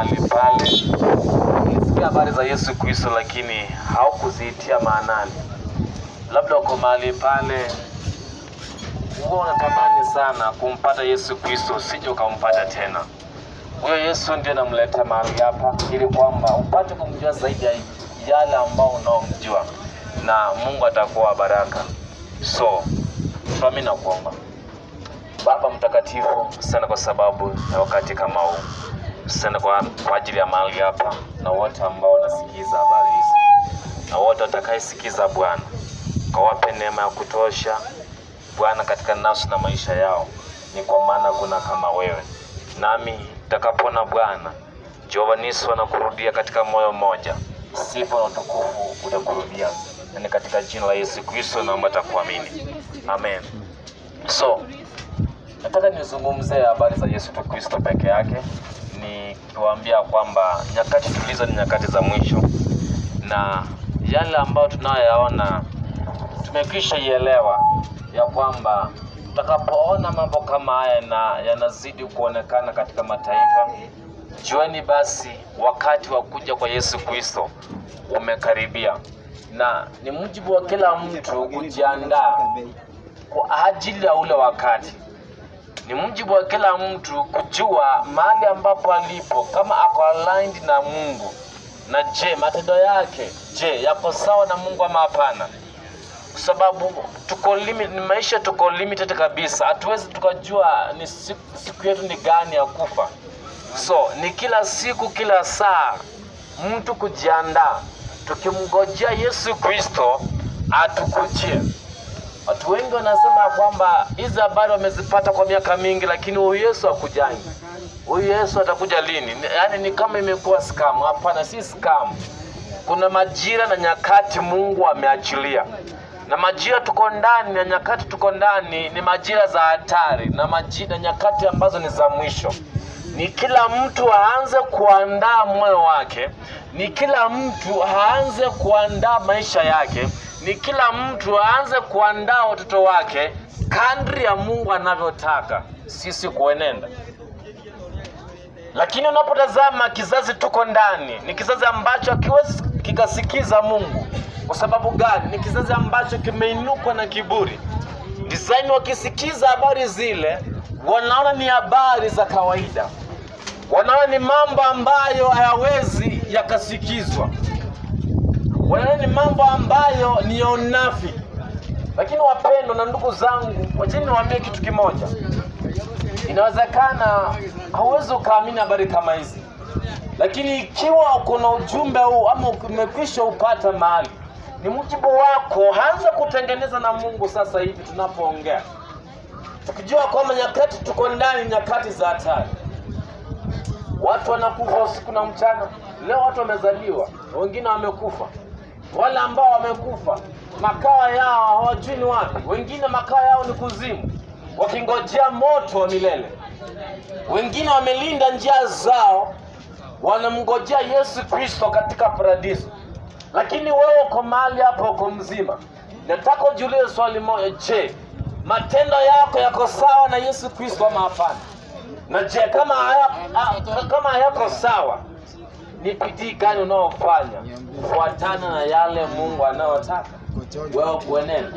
mahali pale, ulisikia habari za Yesu Kristo, lakini haukuziitia maanani. Labda uko mahali pale, huwa unatamani sana kumpata Yesu Kristo, usije ukampata tena. Huyo Yesu ndiye namleta mahali hapa, ili kwamba upate kumjua zaidi ya yale ambao unaomjua, na Mungu atakuwa wa baraka. So tuami na kuomba Baba Mtakatifu, sana kwa sababu ya wakati kama huu, sana kwa, kwa ajili ya mahali hapa na wote ambao wanasikiza habari hizi na wote watakayesikiza Bwana, kawape neema ya kutosha Bwana katika nafsi na maisha yao, ni kwa maana kuna kama wewe. Nami nitakapona Bwana Jehova Nisi wanakurudia katika moyo mmoja, sifa na utukufu utakurudia, na ni katika jina la Yesu Kristo naomba takuamini, amen. So nataka nizungumze habari za Yesu Kristo peke yake, nikiwaambia kwamba nyakati tulizo ni nyakati za mwisho, na yale ambayo tunayoyaona tumekwisha ielewa ya kwamba tutakapoona mambo kama haya na yanazidi kuonekana katika mataifa, jueni basi wakati wa kuja kwa Yesu Kristo umekaribia, na ni mujibu wa kila mtu kujiandaa kwa ajili ya ule wakati. Ni mujibu wa kila mtu kujua mahali ambapo alipo, kama ako aligned na Mungu, na je, matendo yake je, yako sawa na Mungu ama hapana? Kwa sababu tuko limit, ni maisha tuko limited kabisa, hatuwezi tukajua ni siku, siku yetu ni gani ya kufa. So ni kila siku, kila saa mtu kujiandaa, tukimngojea Yesu Kristo atukujie. Watu wengi wanasema kwamba hizi habari wamezipata kwa miaka mingi, lakini huyu Yesu hakujangi. Huyu Yesu atakuja lini? Ni- Yaani ni kama imekuwa scam. Hapana, si scam. Kuna majira na nyakati Mungu ameachilia, na majira tuko ndani na nyakati tuko ndani ni majira za hatari na majira nyakati ambazo ni za mwisho. Ni kila mtu aanze kuandaa moyo wake, ni kila mtu aanze kuandaa maisha yake, ni kila mtu aanze kuandaa watoto wake kadri ya Mungu anavyotaka sisi kuenenda. Lakini unapotazama kizazi tuko ndani, ni kizazi ambacho hakiwezi kikasikiza Mungu. Kwa sababu gani? Ni kizazi ambacho kimeinukwa na kiburi. Design wakisikiza habari zile, wanaona ni habari za kawaida, wanaona ni mambo ambayo hayawezi yakasikizwa, wanaona ni mambo ambayo ni ya unafiki. Lakini wapendwa na ndugu zangu, wacheni niwaambie kitu kimoja. Inawezekana hauwezi ukaamini habari kama hizi, lakini ikiwa kuna ujumbe huu ama umekwisha upata mahali, ni mujibu wako, anza kutengeneza na Mungu sasa hivi tunapoongea, tukijua kwamba nyakati tuko ndani, nyakati za hatari. Watu wanakufa usiku na mchana. Leo watu wamezaliwa, wengine wamekufa. Wale ambao wamekufa makao yao hawajui ni wapi, wengine makao yao ni kuzimu, wakingojea moto wa milele. Wengine wamelinda njia zao, wanamngojea Yesu Kristo katika paradiso. Lakini wewe uko mahali hapo, uko mzima. Nataka ujiulize swali moja, je, matendo yako yako sawa na Yesu Kristo ama hapana? Na je, kama haya, a- kama hayako sawa, ni bidii gani unaofanya kufuatana na yale Mungu anayotaka wewe kuenenda?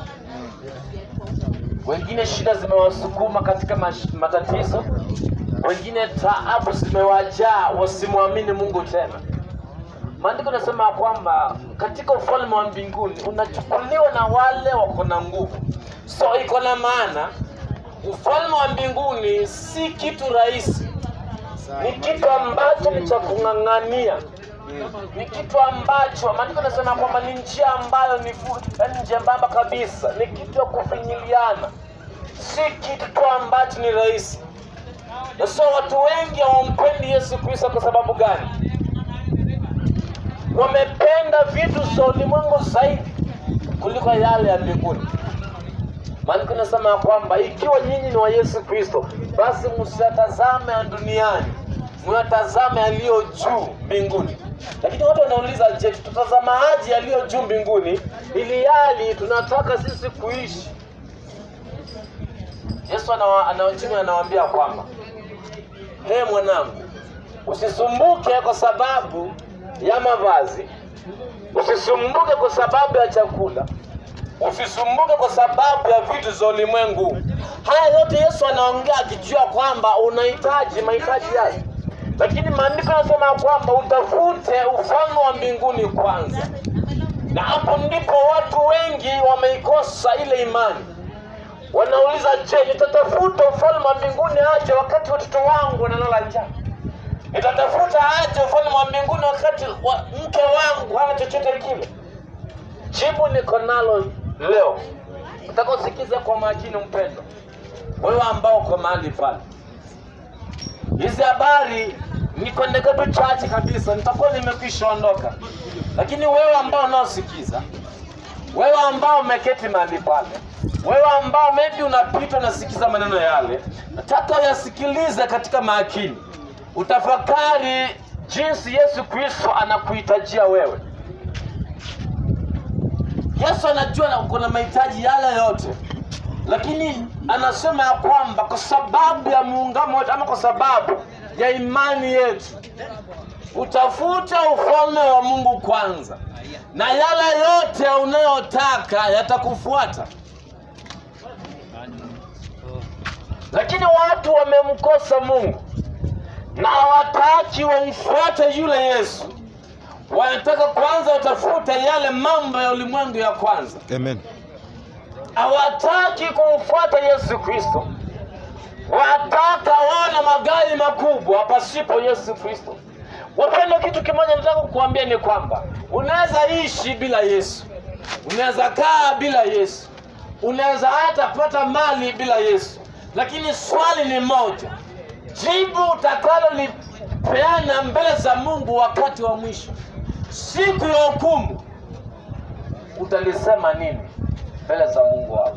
Wengine shida zimewasukuma katika mash- matatizo, wengine taabu zimewajaa, wasimwamini Mungu tena. Maandiko nasema kwamba katika ufalme wa mbinguni unachukuliwa na wale wako na nguvu. So iko na maana ufalme wa mbinguni si kitu rahisi, ni kitu ambacho ni cha kung'ang'ania, ni kitu ambacho maandiko nasema kwamba ni njia ambayo ni fu- yaani njembamba kabisa, ni kitu ya kufinyiliana, si kitu tu ambacho ni rahisi. Na so watu wengi hawampendi Yesu Kristo kwa sababu gani? wamependa vitu za ulimwengu zaidi kuliko yale ya mbinguni. Maandiko inasema ya kwamba ikiwa nyinyi ni wa Yesu Kristo, basi msiyatazame ya duniani, myatazame yaliyo juu mbinguni. Lakini watu wanauliza, je, tutatazamaje yaliyo juu mbinguni, ili hali tunataka sisi kuishi? Yesu anawa- anawajibu anawaambia kwamba he mwanangu, Usisumbuke kwa sababu ya mavazi, usisumbuke kwa sababu ya chakula, usisumbuke kwa sababu ya vitu za ulimwengu. Haya yote Yesu anaongea akijua kwamba unahitaji mahitaji yake, lakini maandiko yanasema kwamba utafute ufalme wa mbinguni kwanza, na hapo ndipo watu wengi wameikosa ile imani. Wanauliza, je, nitatafuta ufalme wa mbinguni aje wakati watoto wangu wanalala njaa? Nitatafuta aje ufalme wa mbinguni wakati wa mke wangu hana chochote kile? Jibu niko nalo leo, utakaosikiza kwa makini, mpendwa, wewe ambao uko mahali pale. Hizi habari niko ndege tu chache kabisa, nitakuwa nimekwisha ondoka, lakini wewe ambao unaosikiza, wewe ambao umeketi mahali pale, wewe ambao maybe unapita unasikiza maneno yale, nataka uyasikilize katika makini, utafakari jinsi Yesu Kristo anakuhitajia wewe. Yesu anajua na uko na mahitaji yale yote, lakini anasema ya kwamba kwa sababu ya muungano wetu ama kwa sababu ya imani yetu, utafute ufalme wa Mungu kwanza, na yale yote unayotaka yatakufuata. Lakini watu wamemkosa Mungu na hawataki wamfuate yule Yesu, wanataka kwanza watafute yale mambo ya ulimwengu ya kwanza Amen. hawataki kumfuata Yesu Kristo, wataka waone magari makubwa pasipo Yesu Kristo. Wapendwa, kitu kimoja nataka kukuambia ni kwamba unaweza ishi bila Yesu, unaweza kaa bila Yesu, unaweza hata pata mali bila Yesu, lakini swali ni moja, jibu utakalolipeana mbele za Mungu wakati wa mwisho, siku ya hukumu, utalisema nini mbele za Mungu wako?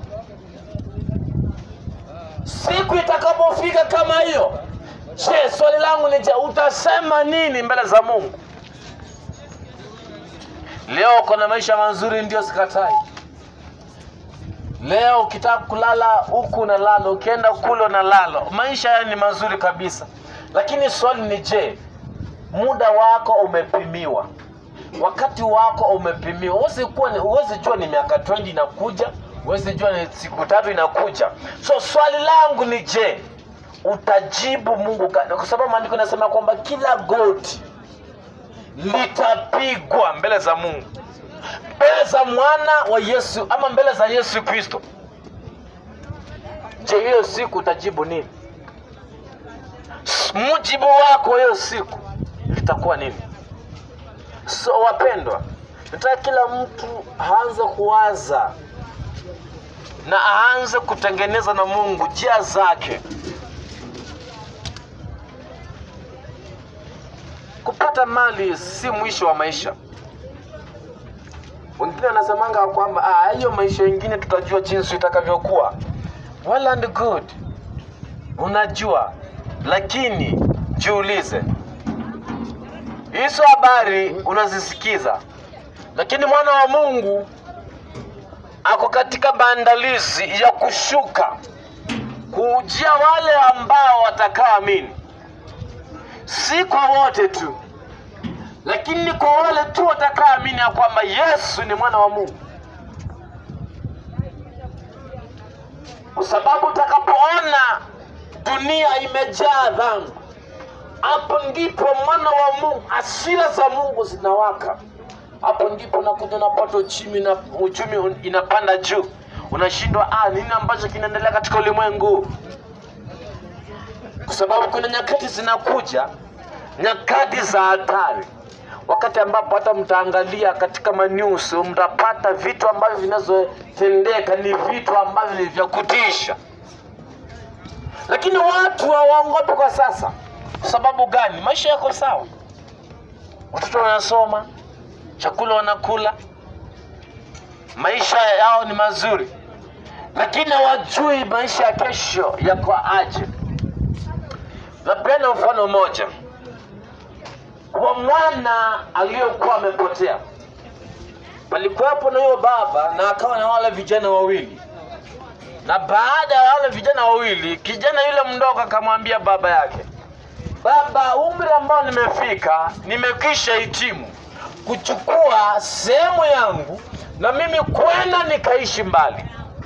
Siku itakapofika kama hiyo, je, swali langu ni je, utasema nini mbele za Mungu? Leo uko na maisha mazuri, ndio sikatai. Leo ukitaka kulala huku unalala, ukienda kule unalala, maisha haya ni mazuri kabisa, lakini swali ni je, muda wako umepimiwa? wakati wako umepimiwa. Huwezi kuwa ni- huwezi jua ni miaka 20 inakuja, huwezi jua ni siku tatu inakuja. So swali langu ni je, utajibu Mungu ka- kwa sababu maandiko yanasema kwamba kila goti litapigwa mbele za Mungu, mbele za mwana wa Yesu ama mbele za Yesu Kristo. Je, hiyo siku utajibu nini? S- Mujibu wako hiyo siku litakuwa nini? So wapendwa, nataka kila mtu aanze kuwaza na aanze kutengeneza na Mungu njia zake. Kupata mali si mwisho wa maisha. Wengine wanasemanga kwamba "Ah, hiyo maisha ingine tutajua jinsi itakavyokuwa. Well and good, unajua, lakini jiulize, hizo habari unazisikiza, lakini mwana wa Mungu ako katika maandalizi ya kushuka kuujia wale ambao watakaoamini, si kwa wote tu, lakini kwa wale tu watakaoamini ya kwamba Yesu ni mwana wa Mungu, kwa sababu utakapoona dunia imejaa dhambi hapo ndipo mwana wa Mungu, hasira za Mungu zinawaka. Hapo ndipo unakuja unapata uchumi na uchumi un- inapanda juu, unashindwa ah, nini ambacho kinaendelea katika ulimwengu, kwa sababu kuna nyakati zinakuja, nyakati za hatari, wakati ambapo hata mtaangalia katika manews mtapata vitu ambavyo vinazotendeka ni vitu ambavyo ni vya kutisha, lakini watu hawaogopi kwa sasa. Kwa sababu gani? Maisha yako sawa, watoto wanasoma, chakula wanakula, maisha yao ni mazuri, lakini hawajui maisha ya kesho yako aje. Napenda mfano mmoja wa mwana aliyekuwa amepotea. Palikuwepo na huyo baba na akawa na wale vijana wawili, na baada ya wale vijana wawili, kijana yule mdogo akamwambia baba yake, baba, umri umri ambao nimefika, nimekwisha hitimu kuchukua sehemu yangu na mimi kwenda nikaishi mbali,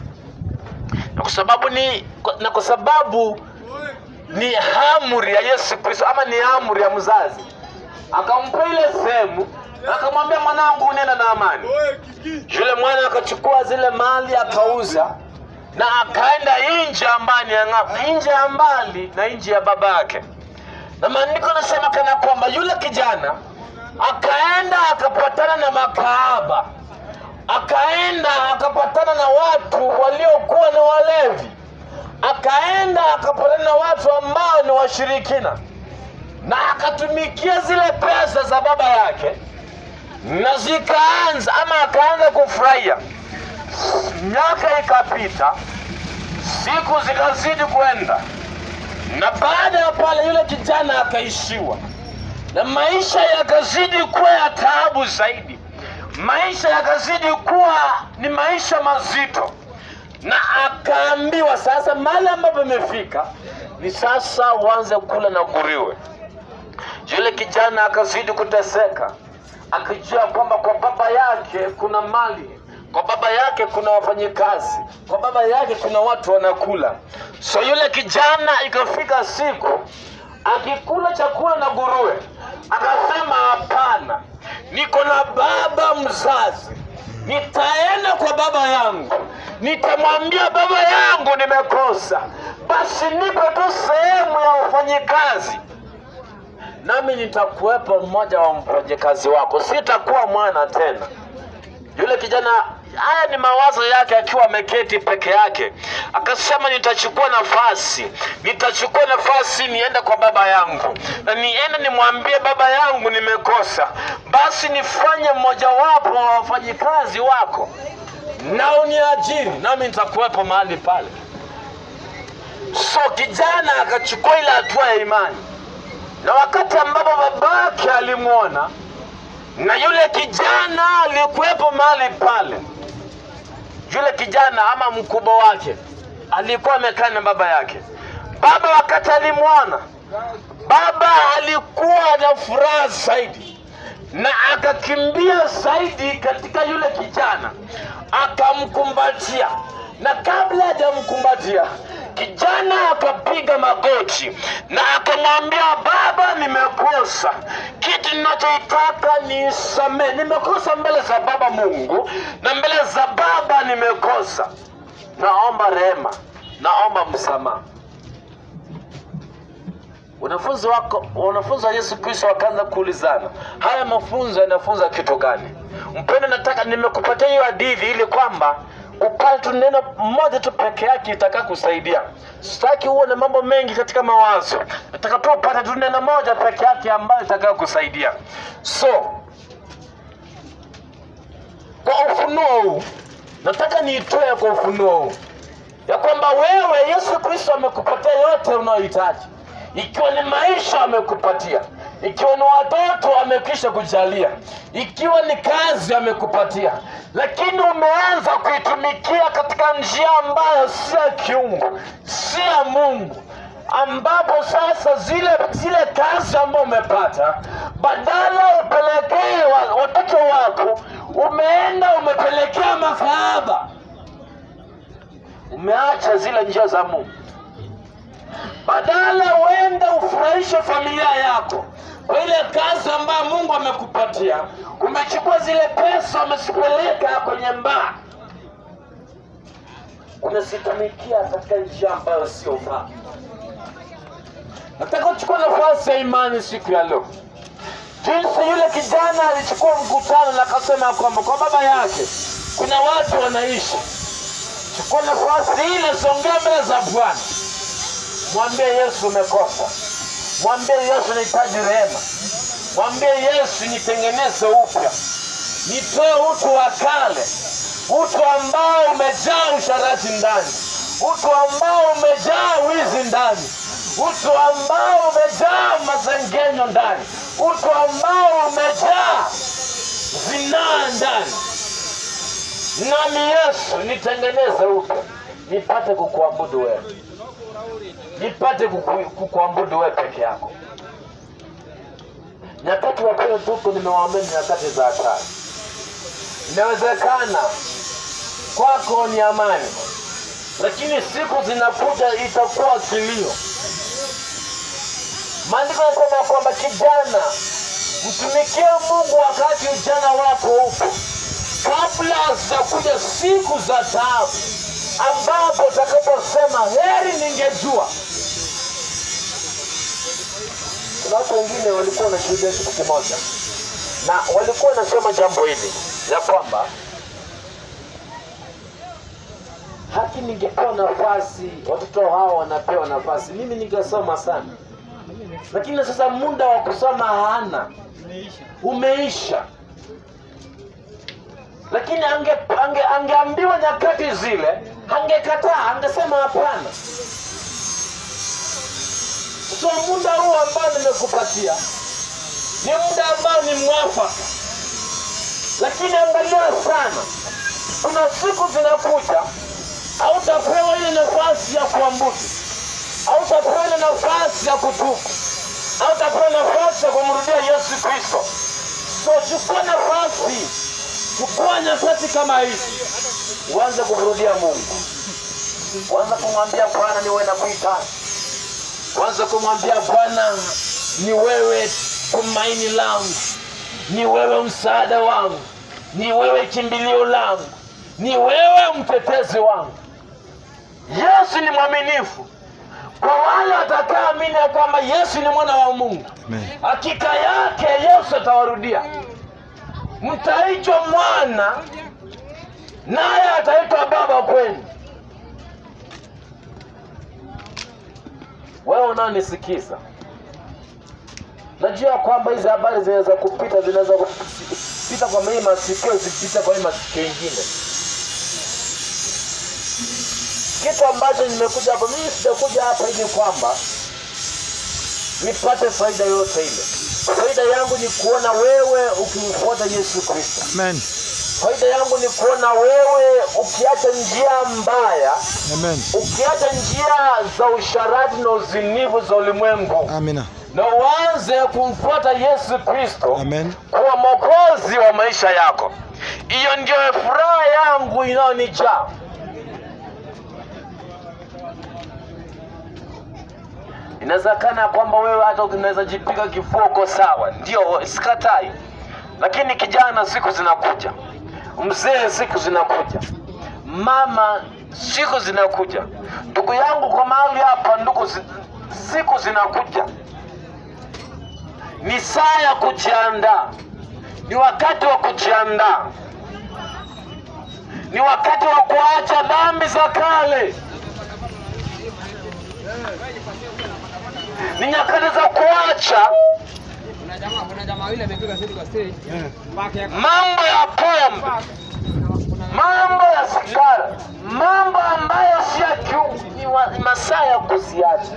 na kwa sababu ni na kwa sababu ni amri ya Yesu Kristo ama ni amri ya mzazi, akampa ile sehemu na akamwambia, mwanangu, nenda na amani. Yule mwana akachukua zile mali akauza na akaenda nje ambani ya ng'ambo, nje ya mbali na nje ya baba yake. Na maandiko yanasema kana kwamba yule kijana akaenda akapatana na makahaba, akaenda akapatana na watu waliokuwa na walevi, akaenda akapatana na watu ambao ni washirikina, na akatumikia zile pesa za baba yake, na zikaanza ama akaanza kufurahia. Miaka ikapita, siku zikazidi kwenda, na baada ya pale yule kijana akaishiwa na maisha yakazidi kuwa ya taabu zaidi, maisha yakazidi kuwa ni maisha mazito, na akaambiwa sasa, mahali ambapo imefika ni sasa uanze kula na nguriwe. Yule kijana akazidi kuteseka, akijua kwamba kwa baba yake kuna mali, kwa baba yake kuna wafanyikazi, kwa baba yake kuna watu wanakula. So yule kijana ikafika siku akikula chakula na nguruwe, akasema hapana, niko na baba mzazi, nitaenda kwa baba yangu, nitamwambia baba yangu nimekosa, basi nipe tu sehemu ya wafanyikazi nami nitakuwepo mmoja wa mfanyakazi wako, sitakuwa mwana tena. Yule kijana, haya ni mawazo yake akiwa ameketi peke yake, akasema nitachukua nafasi, nitachukua nafasi niende kwa baba yangu na niende nimwambie baba yangu nimekosa, basi nifanye mmojawapo wa wafanyikazi wako na uniajiri, nami nitakuwepo mahali pale. So kijana akachukua ile hatua ya imani na wakati ambapo babake alimwona na yule kijana alikuwepo mahali pale, yule kijana ama mkubwa wake alikuwa amekaa na baba yake. Baba wakati alimwona, baba alikuwa na furaha zaidi na akakimbia zaidi katika yule kijana, akamkumbatia, na kabla hajamkumbatia kijana akapiga magoti na akamwambia, baba, nimekosa. Kitu ninachoitaka nisamee, nimekosa mbele za baba Mungu na mbele za baba nimekosa, naomba rehema, naomba msamaha. Wanafunzi wako wanafunzi wa Yesu Kristo wakaanza kuulizana, haya mafunzo yanafunza kitu gani? Mpendo, nataka nimekupatia hiyo hadithi ili kwamba upate tu neno moja tu peke yake itaka kusaidia. Sitaki uwe na mambo mengi katika mawazo, nataka tu upate tu neno moja peke yake ambayo itaka kusaidia. So kwa ufunuo huu nataka niitoe kwa ufunuo huu ya kwamba wewe Yesu Kristo amekupatia yote unayohitaji, ikiwa ni maisha amekupatia, ikiwa ni watoto amekwisha kujalia, ikiwa ni kazi amekupatia, lakini umeanza kuitumikia katika njia ambayo si ya kiungu, si ya Mungu, ambapo sasa zile zile kazi ambayo umepata, badala upelekee wa- watoto wako, umeenda umepelekea makahaba umeacha zile njia za Mungu. Badala uende ufurahishe familia yako kwa ile kazi ambayo Mungu amekupatia, umechukua zile pesa umezipeleka kwenye mbaa, umezitumikia katika njia ambayo siofaa. Nataka kuchukua nafasi ya imani siku ya leo, jinsi yule kijana alichukua mkutano na akasema kwamba kwa baba yake kuna watu wanaishi chukua nafasi ile, songea mbele za Bwana, mwambie Yesu umekosa, mwambie Yesu nahitaji rehema, mwambie Yesu nitengeneze upya, nitoe utu wa kale, utu ambao umejaa usharati ndani, utu ambao umejaa wizi ndani, utu ambao umejaa masengenyo ndani, utu ambao umejaa zinaa ndani nami Yesu nitengeneze upya, nipate kukuabudu wewe, nipate kuku- kukuabudu wewe peke yako. nyakati wapele tuko nimewaambia ni nyakati za hatari inawezekana kwako ni amani lakini siku zinakuja itakuwa kilio maandiko yanasema kwamba kijana mtumikie mungu wakati ujana wako upo kabla zitakuja siku za taabu ambapo utakaposema heri ningejua kuna watu wengine walikuwa wanashuhudia kitu kimoja na walikuwa wanasema jambo hili ya kwamba haki ningepewa nafasi watoto hawa wanapewa nafasi mimi ningesoma sana lakini sasa muda wa kusoma hana umeisha lakini ange, ange, angeambiwa nyakati zile angekataa angesema hapana so muda huu ambao nimekupatia ni muda ambao ni mwafaka lakini angalia sana kuna siku zinakuja hautapewa ile nafasi ya kuambudu hautapewa ile nafasi ya kutubu hautapewa nafasi ya kumrudia yesu kristo so chukua nafasi chukua nyakati kama hizi uanze kumrudia mungu uanze kumwambia bwana niwe na kuhitaji uanze kumwambia bwana ni wewe tumaini langu ni wewe msaada wangu ni wewe kimbilio langu ni wewe mtetezi wangu yesu ni mwaminifu kwa wale watakaamini ya kwamba yesu ni mwana wa mungu Amen. hakika yake yesu atawarudia mtaitwa mwana naye ataitwa baba kwenu wewe unaonisikiza najua kwamba hizi habari zinaweza kupita zinaweza kupita kwa hii masikio zipita kwa hii masikio ingine kitu ambacho nimekuja hapa mimi sijakuja hapa ili kwamba nipate faida yoyote ile faida yangu ni kuona wewe ukimfuata yesu kristo Amen. faida yangu ni kuona wewe ukiacha njia mbaya Amen. ukiacha njia za usharati na uzinivu za ulimwengu Amina. na uanze kumfuata yesu kristo Amen. kuwa mwokozi wa maisha yako hiyo ndio furaha yangu inayonijaa inawezekana kwamba wewe hata unaweza jipiga kifua uko sawa ndio sikatai lakini kijana siku zinakuja mzee siku zinakuja mama siku zinakuja ndugu yangu kwa mahali hapa ndugu zi- siku zinakuja ni saa ya kujiandaa ni wakati wa kujiandaa ni wakati wa kuacha dhambi za kale ni nyakati za kuacha Kuna jamaa kuna jamaa yule amepiga seti kwa stage. Back ya mambo ya pombe mambo ya sigara mambo ambayo si ya kiungu ni wa- ni masaa ya kuziacha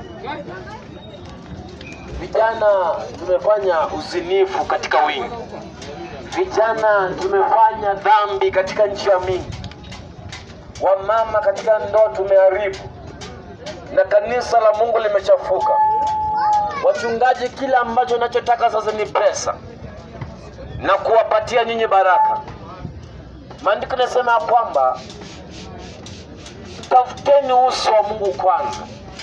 vijana tumefanya uzinifu katika wingi vijana tumefanya dhambi katika njia mingi wamama katika ndoa tumeharibu na kanisa la mungu limechafuka wachungaji kile ambacho nachotaka sasa ni pesa na kuwapatia nyinyi baraka maandiko nasema ya kwamba tafuteni uso wa mungu kwanza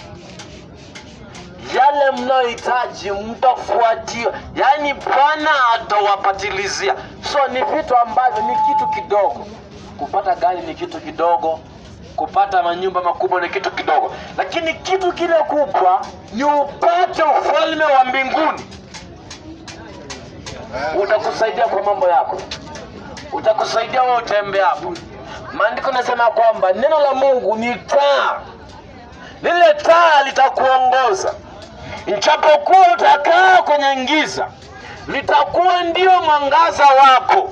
yale mnayohitaji mtafuatia yaani bwana atawapatilizia so ni vitu ambavyo ni kitu kidogo kupata gari ni kitu kidogo kupata manyumba makubwa ni kitu kidogo lakini kitu kile kubwa ni upate ufalme wa mbinguni utakusaidia kwa mambo yako utakusaidia wewe utembeapo maandiko nasema kwamba neno la mungu ni taa lile taa litakuongoza ijapokuwa utakaa kwenye giza litakuwa ndio mwangaza wako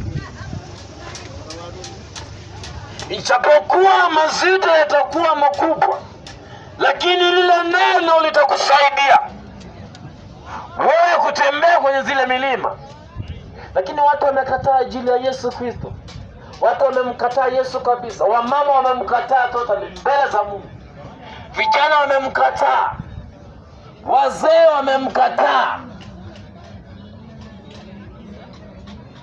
ijapokuwa mazito yatakuwa makubwa lakini lile neno litakusaidia wewe kutembea kwenye zile milima lakini watu wamekataa ajili ya yesu kristo watu wamemkataa yesu kabisa wamama wamemkataa totally mbele za mungu vijana wamemkataa wazee wamemkataa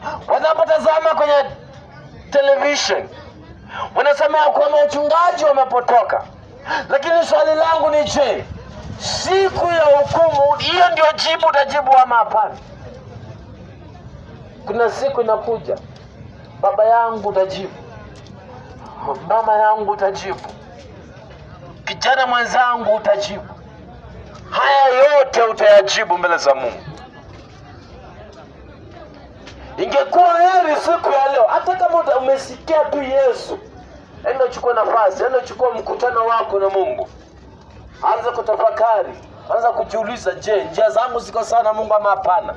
wanapotazama kwenye television wanasema ya kwamba wachungaji wamepotoka, lakini swali langu ni je, siku ya hukumu hiyo ndio jibu utajibu ama hapana? Kuna siku inakuja, baba yangu utajibu, mama yangu utajibu, kijana mwenzangu utajibu, haya yote utayajibu mbele za Mungu. Ingekuwa heri siku ya leo, hata kama uta- umesikia tu Yesu, enda uchukue nafasi, enda uchukue mkutano wako na Mungu, anza kutafakari, anza kujiuliza, je, njia zangu ziko sawa na Mungu ama hapana?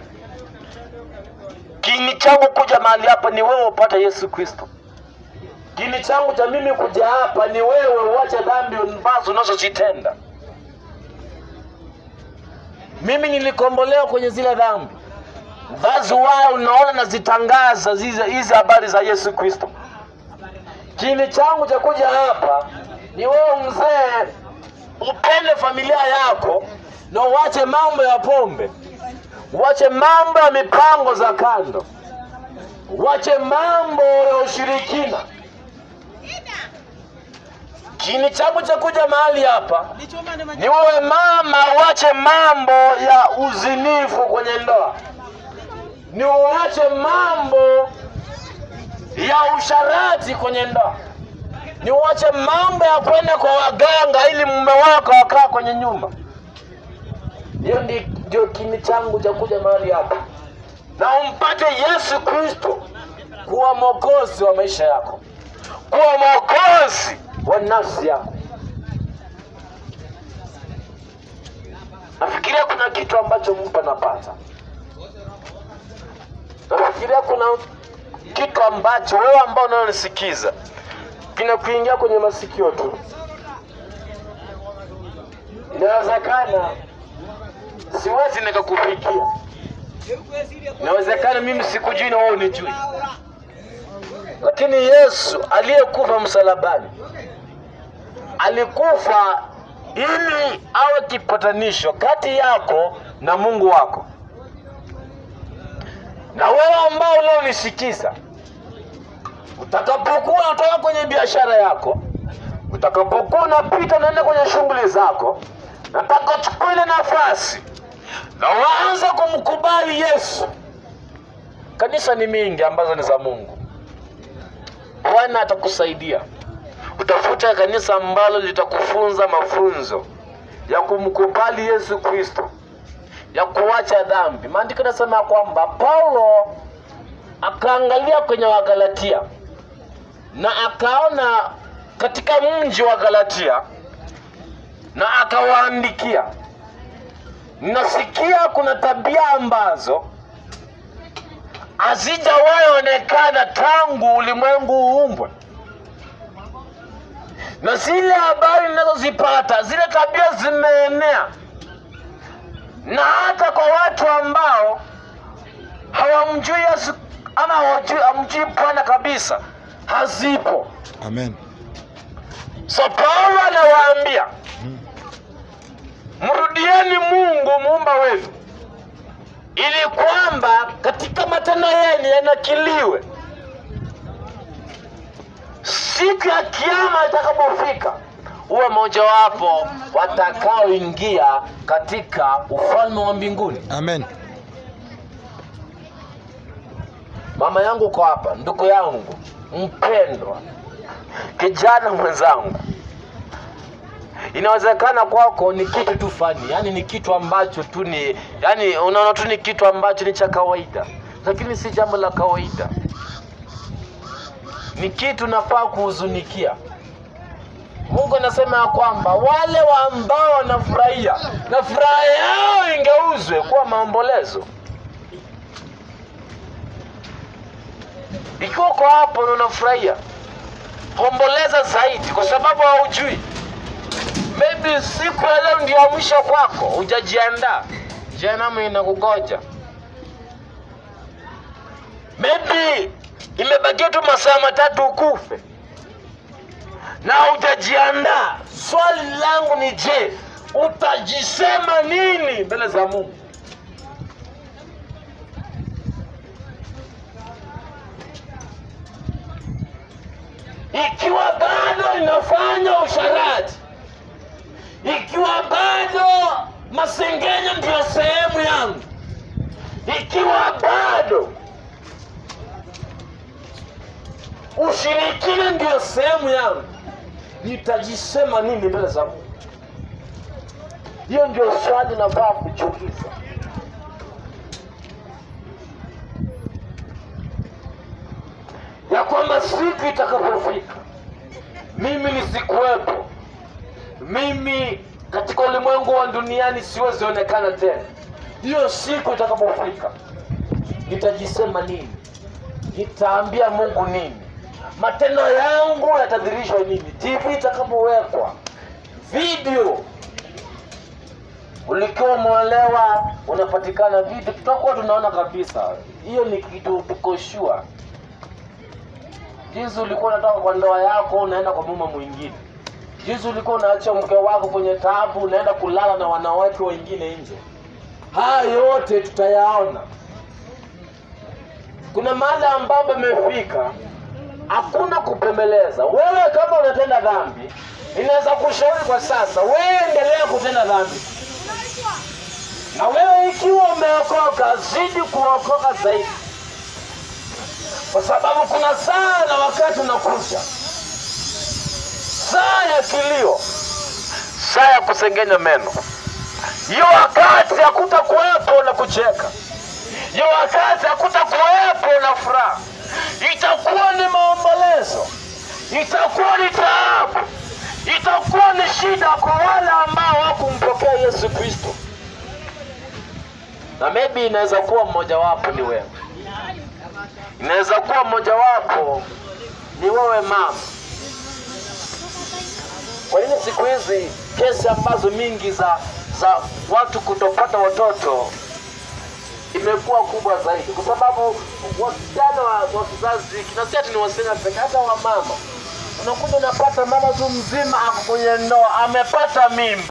Kiini changu kuja mahali hapa ni wewe upate Yesu Kristo. Kiini changu cha mimi kuja hapa ni wewe uache dhambi ambazo unazozitenda. Mimi nilikombolewa kwenye zile dhambi That's why unaona nazitangaza hizi hizi habari za Yesu Kristo. Kiini changu cha kuja hapa ni wewe mzee, upende familia yako na uache mambo ya pombe, uache mambo ya mipango za kando, uache mambo ya ushirikina. Kiini changu cha kuja mahali hapa ni wewe mama, uache mambo ya uzinifu kwenye ndoa ni uache mambo ya usharati kwenye ndoa, ni uache mambo ya kwenda kwa waganga ili mume wako akaa kwenye nyumba. Hiyo ndi- ndio kiini changu cha kuja mahali hapa, na umpate Yesu Kristo kuwa mwokozi wa maisha yako, kuwa mwokozi wa nafsi yako. Nafikiria kuna kitu ambacho mtu anapata nafikiria kuna kitu ambacho wewe ambao unanisikiza kinakuingia kwenye masikio tu. Inawezekana siwezi nikakufikia, inawezekana mimi sikujui na wewe unijui, lakini Yesu aliyekufa msalabani alikufa ili awe kipatanisho kati yako na Mungu wako na wewe ambao leo unisikiza, utakapokuwa unatoka kwenye biashara yako, utakapokuwa unapita unaenda kwenye shughuli zako, nataka uchukue ile nafasi na uanze kumkubali Yesu. Kanisa ni mingi ambazo ni za Mungu. Bwana atakusaidia. Utafuta kanisa ambalo litakufunza mafunzo ya kumkubali Yesu Kristo ya kuacha dhambi. Maandiko yanasema kwamba Paulo akaangalia kwenye Wagalatia na akaona katika mji wa Galatia na akawaandikia, nasikia kuna tabia ambazo hazijawahi onekana tangu ulimwengu uumbwe, na zile habari ninazozipata, zile tabia zimeenea na hata kwa watu ambao hawamjui Yesu ama hawajui- hamjui Bwana kabisa, hazipo. Amen. So Paulo anawaambia mrudieni Mungu muumba wenu, ili kwamba katika matendo yenu yanakiliwe siku ya kiama itakapofika, uwe mojawapo watakaoingia katika ufalme wa mbinguni. Amen. Mama yangu uko hapa, ndugu yangu mpendwa, kijana mwenzangu, inawezekana kwako ni kitu tu fani, yani ni kitu ambacho tu ni yani, unaona tu ni kitu ambacho ni cha kawaida, lakini si jambo la kawaida, ni kitu nafaa kuhuzunikia. Mungu anasema ya kwamba wale wa ambao wanafurahia na furaha yao ingeuzwe kuwa maombolezo. Ikiwa uko hapo na unafurahia, omboleza zaidi, kwa sababu haujui, maybe siku ya leo ndio ya mwisho kwako, hujajiandaa, jehanamu inakugoja. Maybe imebakia tu masaa matatu ukufe na hujajiandaa. Swali langu ni je, utajisema nini mbele za Mungu? ikiwa bado ninafanya usharati, ikiwa bado masengenyo ndiyo sehemu yangu, ikiwa bado ushirikina ndiyo sehemu yangu, nitajisema nini mbele za Mungu? Hiyo ndio swali nafaa kujiuliza. ya kwamba siku itakapofika mimi nisikuwepo, mimi katika ulimwengu wa duniani siwezi onekana tena. Hiyo siku itakapofika, nitajisema nini? Nitaambia Mungu nini? Matendo yangu yatadhirishwa nini? TV itakapowekwa video, ulikiwa umeolewa unapatikana video, tutakuwa tunaona kabisa. Hiyo ni kitu tuko sure jinsi ulikuwa unatoka kwa ndoa yako unaenda kwa mume mwingine, jinsi ulikuwa unaacha mke wako kwenye taabu unaenda kulala na wanawake wengine nje. Haya yote tutayaona. Kuna mahali ambapo imefika, hakuna kupemeleza. Wewe kama unatenda dhambi, inaweza kushauri kwa sasa, wewe endelea kutenda dhambi, na wewe ikiwa umeokoka, zidi kuokoka zaidi kwa sababu kuna saa na wakati unakuja, saa ya kilio, saa ya kusengenya meno. Hiyo wakati hakutakuwepo na kucheka, hiyo wakati hakutakuwepo na furaha, itakuwa ni maombolezo, itakuwa ni taabu, itakuwa ni shida kwa wale ambao hawakumpokea Yesu Kristo, na maybe inaweza kuwa mmojawapo ni wewe inaweza kuwa mojawapo ni wewe mama. Kwa nini siku hizi kesi ambazo mingi za za watu kutopata watoto imekuwa kubwa zaidi? Kwa sababu wasichana wa, wa kizazi hiki, na si ati ni wasichana pekee, hata wamama unakuja unapata mama tu mzima ako kwenye ndoa amepata mimba